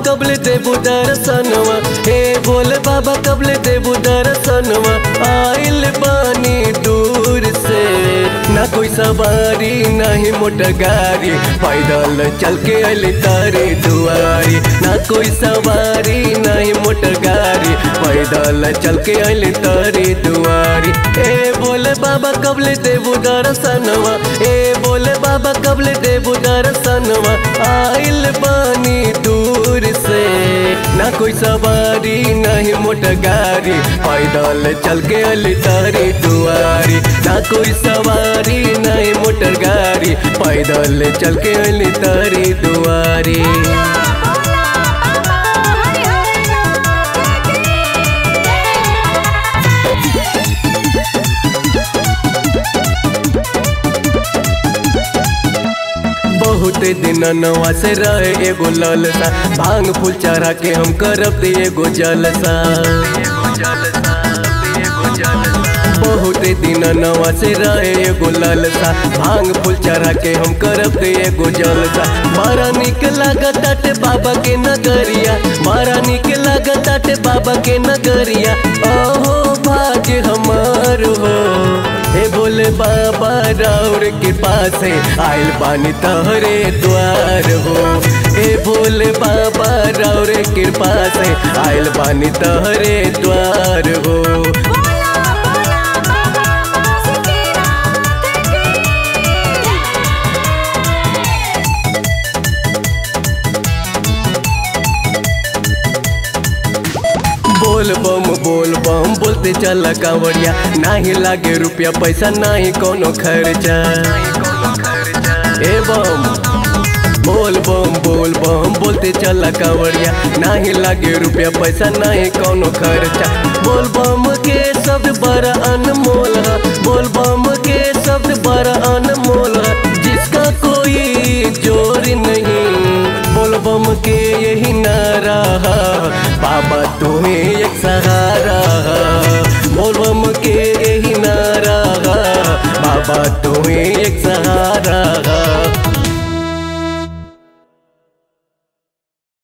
कबले देबू दर्शनवा हे भोले बाबा कबले देबू दर्शनवा आइल बानी दूर से ना कोई सवारी नहीं मोटर गाड़ी पैदल चल के अली तारे दुआरी ना कोई सवारी नहीं मोटर गाड़ी पैदल चल के अली तारे दुआरी ए बोले बाबा कबले देबू दर्शनवा ए बोले बाबा कबले देबू दर्शनवा आइल बानी दूर से ना कोई सवारी नहीं मोटर गाड़ी पैदल चल के अली तारी दुआरी ना कोई सवारी नहीं मोटर गाड़ी पैदल चल के अली तारी दुआरी बहुत दिन नवा से रहे एगो ललसा भांग फूल चढ़ा के हम करब दे एगो जलसा बहुत दिन नवा से रहे एगो ललसा भांग फूल चढ़ा के हम करब दे एगो जलसा बड़ा निक लागत ताटे बाबा के नगरिया बड़ा निक लागत ताटे बाबा के नगरिया ओहो भाग्य हमार हो हे बोले बाबा राउर के पास आइल पानी तहरे द्वार हो हे भोले बाबा राउर के पास आइल पानी तहरे द्वार हो बोल बम बोल बम बोलते चल कांवरिया नाही लागे रुपया पैसा नाही कोनो खर्चा ए बम बोल बम बोल बम बोलते चल कांवरिया नाही लागे रुपया पैसा नाही कोनो खर्चा बोल